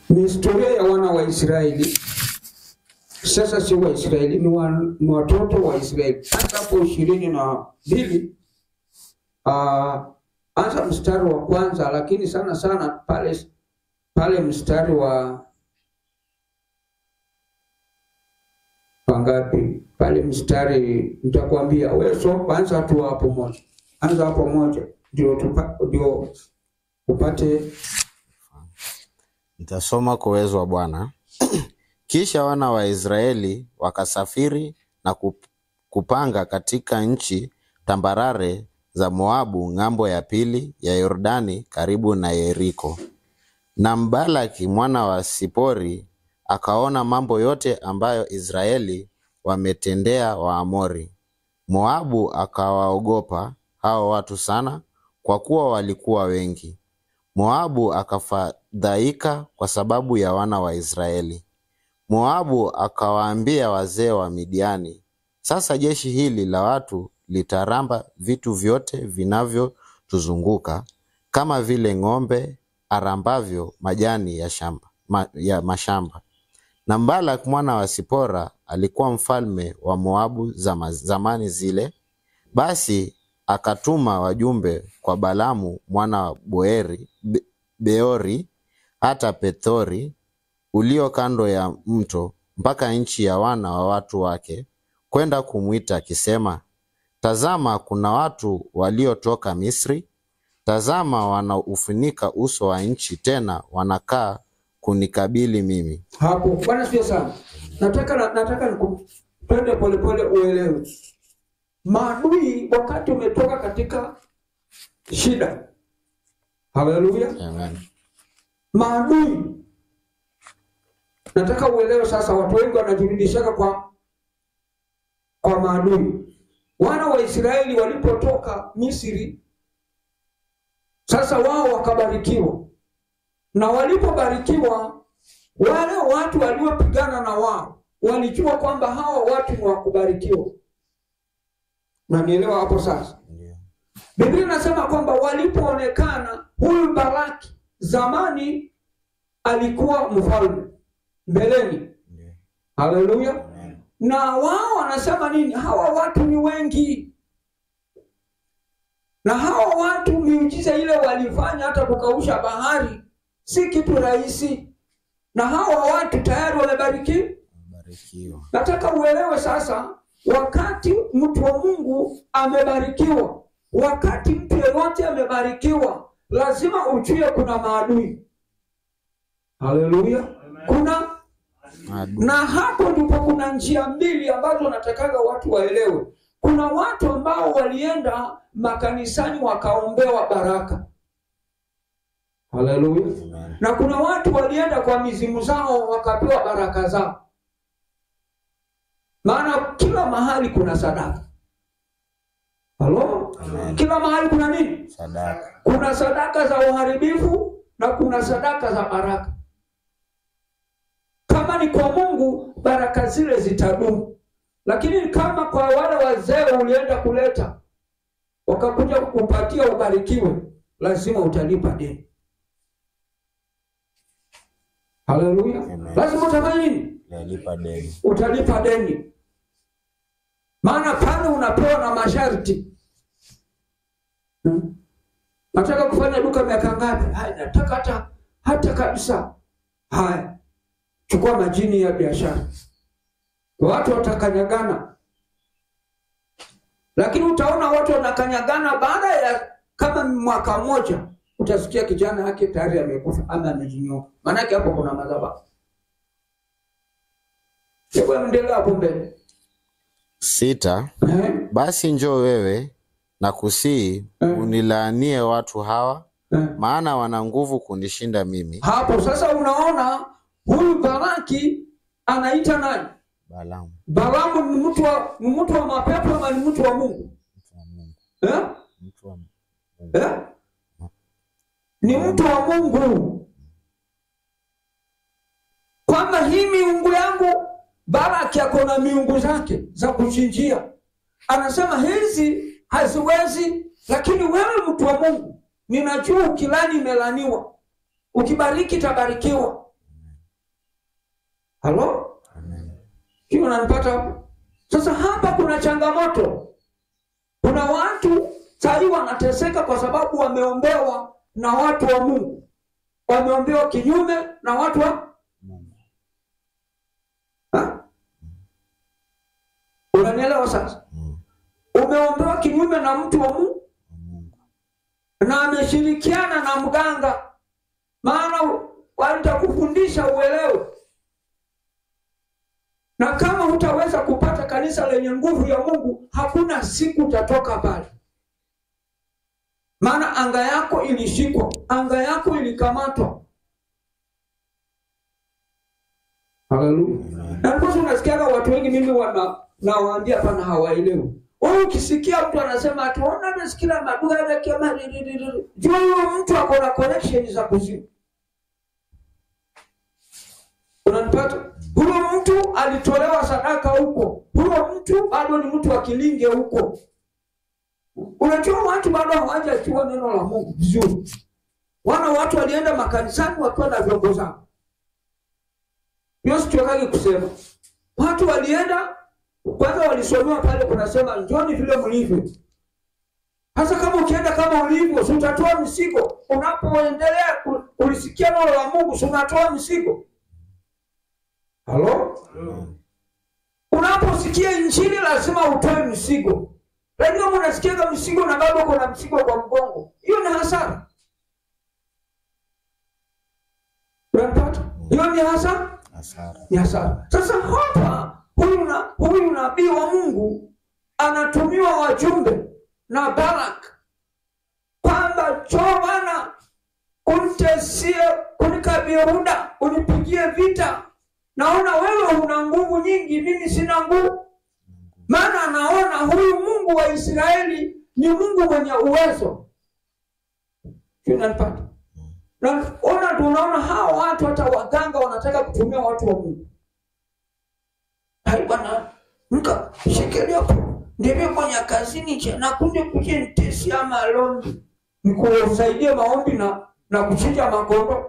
ni historia ya wana wa Israeli. Sasa si wa Israeli, ni, wa, ni watoto wa Israeli. Hata hapo ishirini na mbili uh, anza mstari wa kwanza, lakini sana sana pale pale mstari wa wangapi pale mstari nitakwambia wewe, so anza tu hapo moja, anza hapo moja ndio tupa, ndio upate Nitasoma kwa uwezo wa Bwana. Kisha wana wa Israeli wakasafiri na kup- kupanga katika nchi tambarare za Moabu ng'ambo ya pili ya Yordani karibu na Yeriko. Na Mbalaki mwana wa Sipori akaona mambo yote ambayo Israeli wametendea Waamori. Moabu akawaogopa hao watu sana, kwa kuwa walikuwa wengi. Moabu akafadhaika kwa sababu ya wana wa Israeli. Moabu akawaambia wazee wa Midiani, sasa jeshi hili la watu litaramba vitu vyote vinavyotuzunguka kama vile ng'ombe arambavyo majani ya shamba, ma, ya mashamba. Na Balak mwana wa Sipora alikuwa mfalme wa Moabu zama, zamani zile. Basi akatuma wajumbe kwa Balamu mwana wa Boeri, Be, Beori hata Pethori ulio kando ya mto mpaka nchi ya wana wa watu wake kwenda kumwita akisema, tazama, kuna watu waliotoka Misri. Tazama, wanaufunika uso wa nchi, tena wanakaa kunikabili mimi. hapo. Bwana sio sana, nataka na, nataka niku- twende polepole uelewe maadui wakati umetoka katika shida. Haleluya! Amen. maadui nataka uelewe sasa watu wengi wanajirudishaka kwa kwa maadui wana wa israeli walipotoka misri sasa wao wakabarikiwa na walipobarikiwa wale watu waliopigana na wao walijua kwamba hawa watu ni wakubarikiwa nanielewa hapo sasa Ndio. Biblia inasema kwamba walipoonekana huyu Baraki zamani alikuwa mfalme mbeleni. Ndio. Haleluya! Amen. Na wao wanasema nini? Hawa watu ni wengi, na hawa watu miujiza ile walifanya, hata kukausha bahari si kitu rahisi, na hawa watu tayari wamebarikiwa. Barikiwa. Nataka uelewe sasa, wakati mtu wa Mungu amebarikiwa, wakati mtu yeyote amebarikiwa, lazima ujue kuna maadui. Haleluya, kuna Adu. na hapo ndipo kuna njia mbili ambazo natakaga watu waelewe. Kuna watu ambao walienda makanisani wakaombewa baraka. Haleluya. Amen. Na kuna watu walienda kwa mizimu zao wakapewa baraka zao. Maana kila mahali kuna sadaka. Halo? Amen. Kila mahali kuna nini? Sadaka. Kuna sadaka za uharibifu na kuna sadaka za baraka. Kama ni kwa Mungu, baraka zile zitadumu, lakini kama kwa wale wazee ulienda kuleta wakakuja kukupatia ubarikiwe, lazima utalipa deni. Haleluya! Amen. Lazima utafanya nini? Yalipa deni. Utalipa deni, maana pale unapewa na masharti. Hmm? Nataka kufanya duka miaka ngapi? Haya, nataka hata hata kabisa. Haya, chukua majini ya biashara, watu watakanyagana, lakini utaona watu wanakanyagana. Baada ya kama mwaka mmoja, utasikia kijana yake tayari amekufa ama amejinyoka, maanake hapo kuna madhabahu. Hebu endelea hapo mbele. Sita. Eh, Basi njoo wewe na kusii Mm. unilaanie watu hawa, eh. maana wana nguvu kunishinda mimi. Hapo sasa unaona huyu Baraki anaita nani? Balamu Balamu ni mtu wa ni mtu wa mapepo ama ni mtu wa Mungu? mtu wa Mungu, Eh? mtu wa Mungu. Eh? Ni mtu wa Mungu. Kwamba hii miungu yangu Baraki ako na miungu zake za kuchinjia. Anasema hizi haziwezi, lakini wewe mtu wa Mungu, ninajua ukilani imelaniwa, ukibariki tabarikiwa. halo hiyo unanipata hapo sasa hapa kuna changamoto kuna watu sahii wanateseka kwa sababu wameombewa na watu wa mungu wameombewa kinyume na watu wa Ha? unanielewa sasa umeombewa kinyume na mtu wa mungu na ameshirikiana na mganga maana watakufundisha uelewe na kama hutaweza kupata kanisa lenye nguvu ya mungu hakuna siku utatoka pale maana anga yako ilishikwa anga yako ilikamatwa haleluya na ndiposa unasikiaga watu wengi mimi wana nawaambia pana hawaelewi wewe ukisikia mtu anasema atuona nasikila maduga yake kama ririririr jua huyo mtu ako na connection za kuzimu unanipata huyo mtu alitolewa sadaka huko huyo mtu bado ni mtu wa kilinge huko unajua watu bado hawajajua neno la mungu vizuri wana watu walienda makanisani wakiwa na vyombo zao hiyo sichokagi kusema watu walienda kwanza walisomewa pale kunasema njoni vile mlivyo hasa kama ukienda kama ulivyo si utatoa misigo unapoendelea ku- kulisikia neno la mungu si unatoa misigo halo unaposikia injili lazima utoe msigo lakini kama unasikiaga msigo na bado uko na msigo kwa mgongo hiyo ni hasara unapata hiyo ni hasara Hasara. ni hasara sasa hapa huyu na huyu nabii wa mungu anatumiwa wajumbe na barak kwamba choo bana unitesie kunikabiruda unipigie vita naona wewe una nguvu nyingi mimi sina nguvu maana anaona huyu mungu wa israeli ni mungu mwenye uwezo Sio unanipata na ona tunaona hawa watu hata waganga wanataka kutumia watu wa mungu hai bwana mka shekelea ndivyo kwenye kazini cha na kunde kuje nitesia malombi nikusaidie maombi na na kuchinja makondo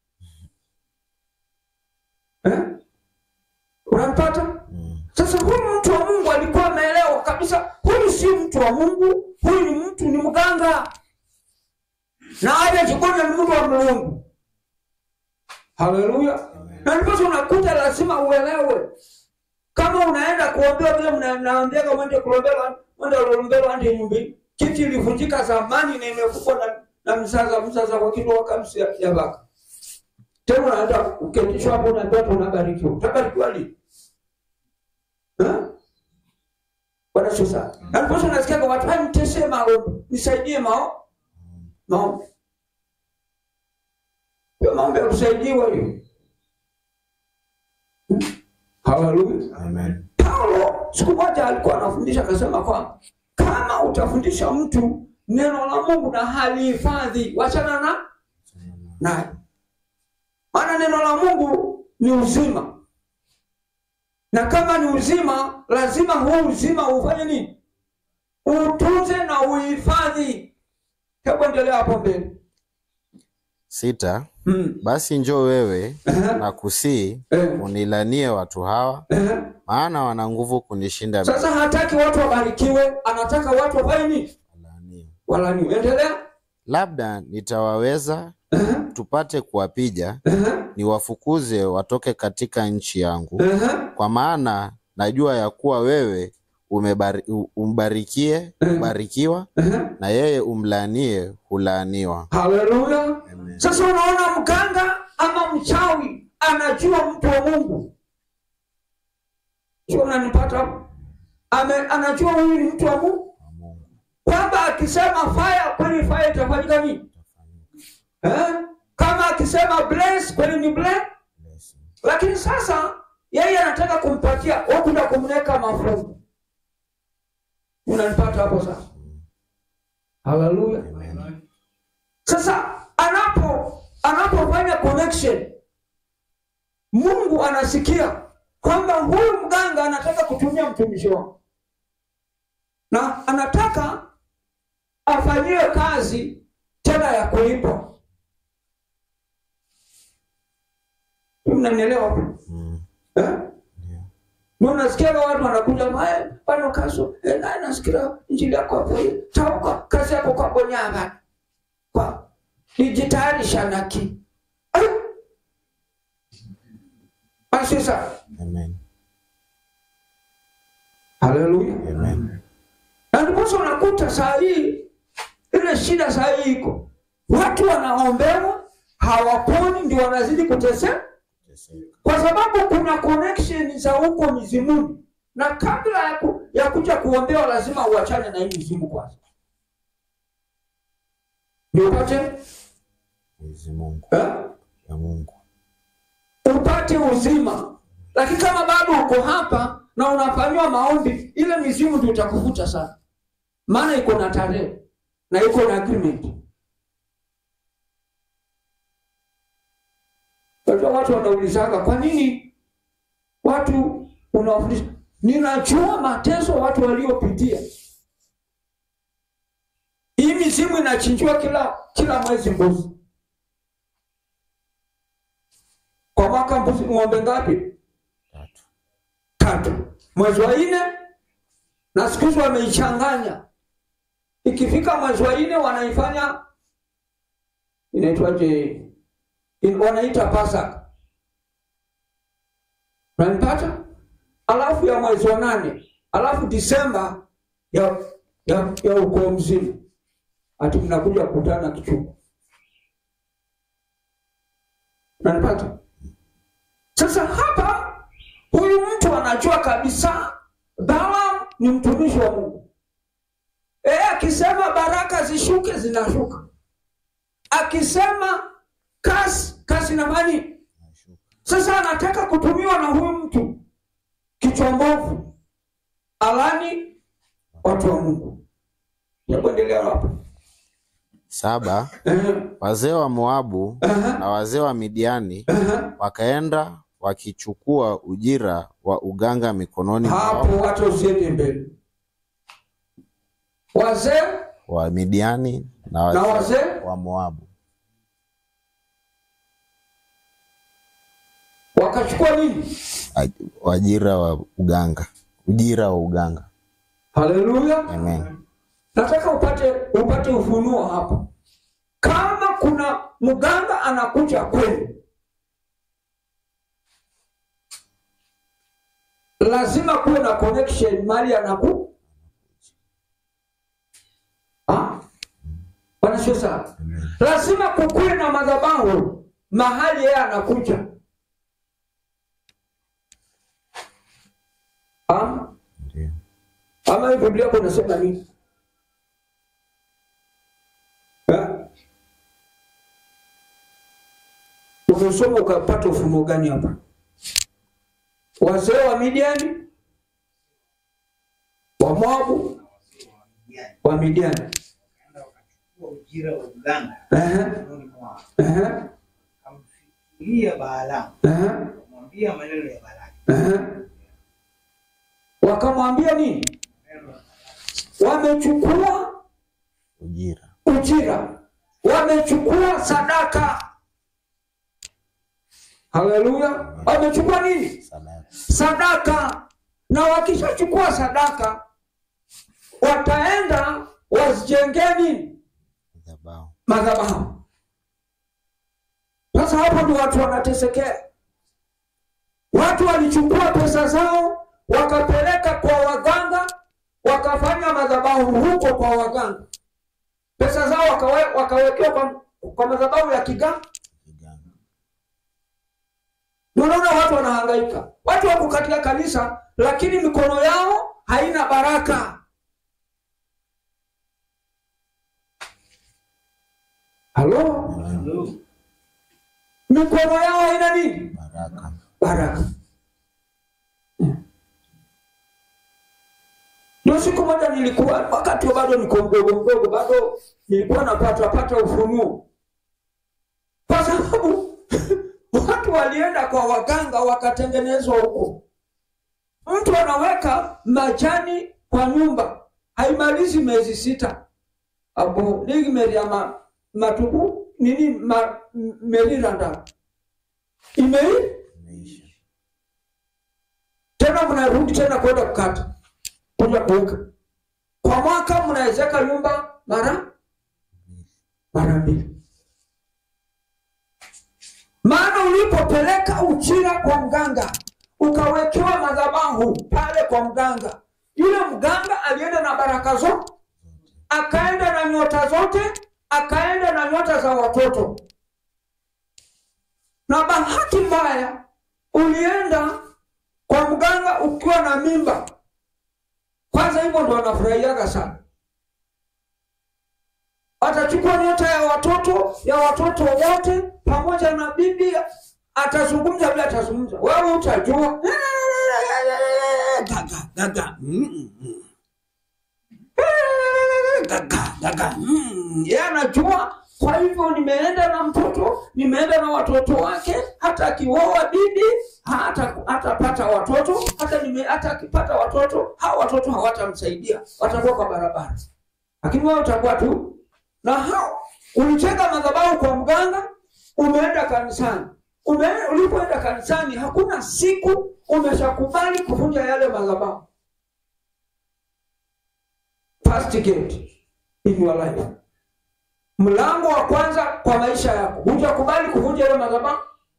eh? unampata sasa huyu mtu wa mungu alikuwa ameelewa kabisa huyu si mtu wa mungu huyu ni mtu ni mganga na aja jikoni ni mtu wa mungu haleluya na ndiposa unakuta lazima uelewe kama unaenda kuombewa vile mna- mnaambiaga mwende kuombewa mwende kuombewa ndi nyumbi kiti ilivunjika zamani na imekupwa na, na mzaza mzaza kwa kitu wakamsi ya, ya baka tena unaenda uketishwa hapo unaambiwa tu unabarikiwa utabarikiwa lini Eh? bwana sio sana na ndiposa unasikiaga watu "Hai, nitesee maombi nisaidie mao maombi hiyo maombi ya kusaidiwa hiyo haleluya Amen. paulo siku moja alikuwa anafundisha akasema kwamba kama utafundisha mtu neno la mungu na halihifadhi wachana na naye maana neno la mungu ni uzima na kama ni uzima lazima huu uzima ufanye nini utunze na uhifadhi hebu endelea hapo mbele Sita. hmm. Basi njoo wewe Aha. na kusii Eh. unilanie watu hawa, Eh. maana wana nguvu kunishinda mimi. sasa hataki watu wabarikiwe anataka watu wafanye nini Walaaniwe. walaniwe endelea Labda nitawaweza Eh. tupate kuwapija, Eh. niwafukuze watoke katika nchi yangu, Eh. kwa maana najua ya kuwa wewe umebari, u- umbarikie ubarikiwa, Eh. na yeye umlaanie hulaaniwa. haleluya sasa unaona mganga ama mchawi anajua mtu wa mungu sio unanipata hapo Ame- anajua huyu ni mtu wa mungu kwamba akisema fire kweli fire itafanyika nini eh? kama akisema bless kweli ni bless lakini sasa yeye anataka kumpatia wakuja kumweka mafungu unanipata hapo sasa haleluya sasa anapo anapofanya connection mungu anasikia kwamba huyu mganga anataka kutumia mtumishi wangu na anataka afanyiwe kazi tena ya kulipwa mnanielewa eh? Ndio unasikia watu wanakuja mae bano kaso eh, naye nasikia injili yako hapo tauka kazi yako kwa bonyama kwa dijitarisha naki Ay! basi sasa Amen. haleluya Amen. na ndiposa unakuta saa hii ile shida saa hii iko watu wanaombewa hawaponi ndio wanazidi kuteseka Teseka. kwa sababu kuna connection za huko mizimuni na kabla ya, ku, ya kuja kuombewa lazima uachane na hii mizimu kwanza ndio upate Mwenyezi Mungu eh? ya Mungu. upate uzima lakini kama bado uko hapa na unafanyiwa maombi ile mizimu ndio itakuvuta sana maana iko na tarehe na iko na agreement Unajua watu wanaulizaga kwa nini watu unawafundisha ninajua mateso watu waliopitia hii mizimu inachinjiwa kila kila mwezi mbuzi kwa mwaka mbuzi ng'ombe ngapi Tatu. tatu mwezi wa nne na siku hizi wameichanganya ikifika mwezi wa nne wanaifanya inaitwaje In- wanaita pasaka nanipata alafu ya mwezi wa nane alafu disemba ya ya, ya ukoo mzima ati mnakuja kukutana kichungu nanipata sasa hapa huyu mtu anajua kabisa Balaam ni mtumishi wa Mungu. E, akisema baraka zishuke zinashuka, akisema kasi kasi na mani. Nashuka. Sasa anataka kutumiwa na huyu mtu kichwa mbovu, alani watu wa Mungu. Yakuendelea hapa Saba. Ehe, Wazee wa Moabu ehe, na wazee wa Midiani ehe. wakaenda wakichukua ujira wa uganga mikononi mwao hapo hata usiende mbele. Wazee wa Midiani na na wazee wazee wa Moabu wakachukua nini? Aj- wajira wa uganga, ujira wa uganga. Haleluya! Amen. Nataka upate upate ufunuo hapa. Kama kuna mganga anakuja kwenu, lazima kuwe na connection mali anaku Ah? Bwana sio sawa. Lazima kukuwe na madhabahu mahali yeye anakuja. Ama Ndio. ama hii Biblia yako inasema nini? Eh? Umesoma ukapata ufunuo gani hapa? Wazee wa Midiani, wa Moabu, wa Midiani. Wakaenda wakachukua ujira wa uganga Ehe, mikononi mwao, ehe, akamfikiria Balaamu, ehe, akamwambia maneno ya Balaki. ehe. Wakamwambia nini? Wamechukua Ujira. ujira, wamechukua sadaka. Haleluya! Wamechukua nini? Sadaka. Sadaka. Na wakishachukua sadaka, wataenda wazijengee nini? Madhabahu. Madhabahu. Sasa hapo ndio watu wanatesekea. Watu walichukua pesa zao wakapeleka kwa waganga, wakafanya madhabahu huko kwa waganga. Pesa zao wakawe, wakawekewa kwa, kwa madhabahu ya kiganga. Kiganga. Ndio Unaona watu wanahangaika, watu wako katika kanisa, lakini mikono yao haina baraka. Halo, Amen. mikono yao haina nini? Baraka. baraka. Ndio siku moja nilikuwa wakati bado niko mdogo mdogo, bado nilikuwa napata pata ufunuo, kwa sababu watu walienda kwa waganga wakatengenezwa huko. Mtu anaweka majani kwa nyumba, haimalizi miezi sita, abo nigimeria ma, matuku nini ma, meriranda imei Imeisha. tena mnarudi tena kwenda kukata kuja kuweka kwa mwaka mnawezeka nyumba mara mara mbili maana ulipopeleka ujira kwa mganga ukawekewa madhabahu pale kwa mganga yule mganga alienda na baraka zote akaenda na nyota zote akaenda na nyota za watoto na bahati mbaya ulienda kwa mganga ukiwa na mimba kwanza hivyo ndo wanafurahiaga sana atachukua nyota ya watoto ya watoto wote pamoja na bibi atazungumza vile atazungumza wewe utajua gaga gaga mm, mm. gaga gaga mm. yeye anajua kwa hivyo nimeenda na mtoto nimeenda na watoto wake hata akioa bibi hata hatapata watoto hata nime hata akipata watoto hao watoto hawatamsaidia watakuwa kwa barabara lakini wewe utakuwa tu na hao ulicheka madhabahu kwa mganga umeenda kanisani Ume, ulipoenda kanisani hakuna siku umeshakubali kuvunja yale madhabahu first gate in your life mlango wa kwanza kwa maisha yako hujakubali kuvunja yale madhabahu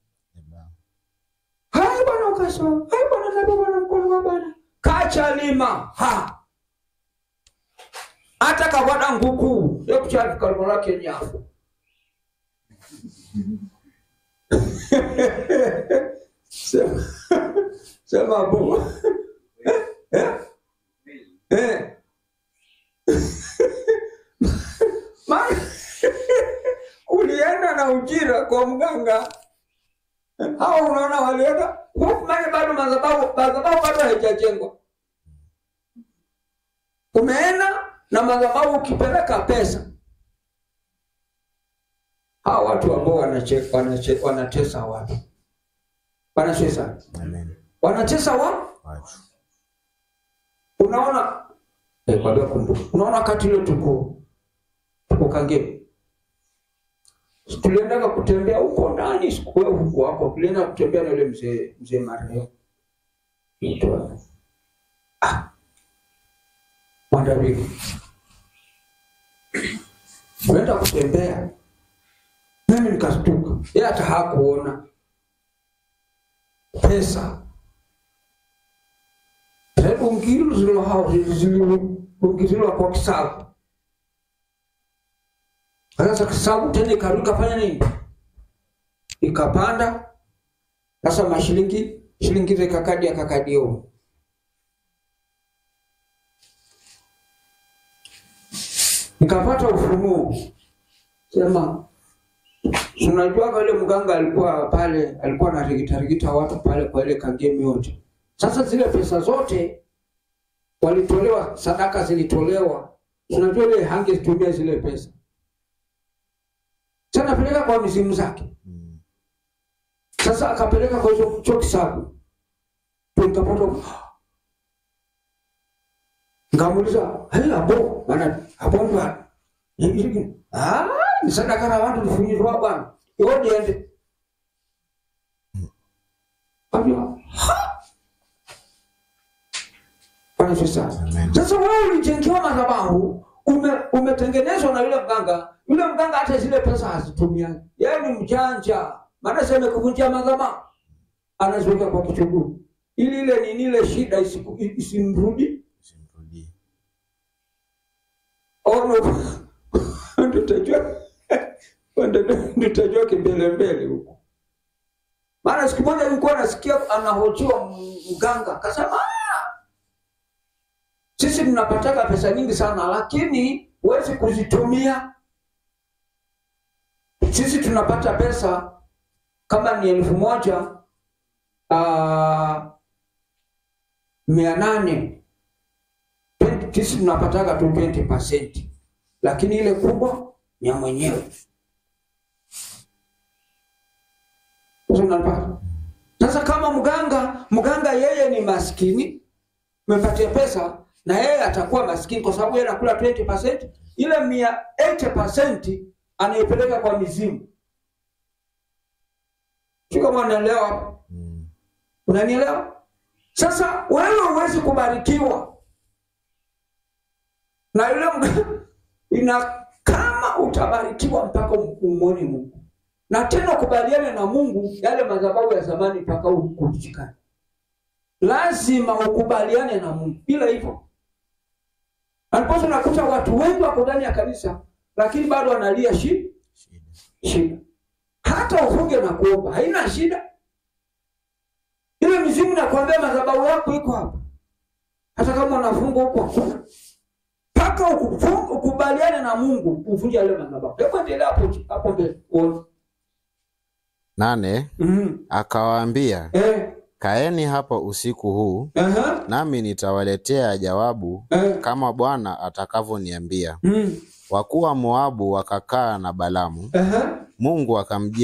hai bwana ukasoma hai bwana nabii bwana mkono wa bwana kacha lima ha hata kavada nguku yekuchali kalimo lake nyafu sema sema bu eh? eh? maana ulienda na ujira kwa mganga hao unaona walienda huku maana bado madhabahu madhabahu bado haijajengwa umeenda na madhabahu ukipeleka pesa hawa watu ambao wanacheka wanacheka wanatesa watu wanacheza Amen. wanatesa wa Watu. unaona eh, kwa leo kumbuka unaona wakati ile tuko tuko kangemi tuliendaga kutembea huko ndani sikuwe huko wako tulienda kutembea na yule mzee mzee marehemu Itwa- ah mwandaviki tuenda kutembea mimi nikastuka yeye hata hakuona pesa bungiro zilo hao zilibungiziliwa kwa kisabu sasa kisabu tena ikarudi ikafanya nini ikapanda sasa mashilingi shilingi zikakadi akakadio nikapata ufunuo sema si unajua kale mganga alikuwa pale alikuwa anarigitarigita watu pale kwa ile kagemi yote sasa zile pesa zote walitolewa sadaka zilitolewa unajua ile hangezitumia zile pesa sasa anapeleka kwa mizimu zake Mm. sasa akapeleka kwa hizo cho kisabu nikapata ngamuliza hey, abo maana abo ndo ah ni sadaka na watu lifunyizwa bwana iwo niende Ambia, "Ha!" Bwana Yesu sana. Amen. Sasa wewe ulijengewa madhabahu, ume, umetengenezwa na yule mganga. Yule mganga hata zile pesa hazitumiani, yeye ni mjanja, maana sema kuvunjia madhabahu anaziweka kwa kichuguu ili ile nini ile shida isiku- isimrudi Usimrudie. ono tutajua tutajua kimbelembele huko maana siku moja nilikuwa nasikia anahojiwa mganga akasema "Ah, sisi tunapataka pesa nyingi sana lakini huwezi kuzitumia sisi tunapata pesa kama ni elfu moja ah, mia nane 20 sisi tunapataga tu 20%, lakini ile kubwa ni ya mwenyewe. Sasa unapata. Sasa kama mganga mganga yeye ni maskini, umepatia pesa na yeye atakuwa maskini kwa sababu yeye anakula 20%, ile mia 80% anaipeleka kwa mizimu. Sio kama unaelewa hapo? Mm. Unanielewa? sasa wewe huwezi kubarikiwa na yule mga- ina kama utabarikiwa mpaka umwone mungu na tena ukubaliane na mungu yale madhabahu ya zamani mpaka ukushikane lazima ukubaliane na mungu bila hivyo aliposa unakuta watu wengi wako ndani ya kanisa lakini bado analia shi shida hata ufunge na kuomba haina shida ile mizimu nakwambia madhabahu yako iko hapa hata kama unafunga huko hakuna mpaka ukufu- ukubaliane na mungu uvunje yale madhabahu hebu endelea hapo hapo mbele uone nane Mhm. akawaambia eh kaeni hapa usiku huu aha nami nitawaletea jawabu eh kama bwana atakavyoniambia mhm wakuu wa moabu wakakaa na balamu aha mungu akamjia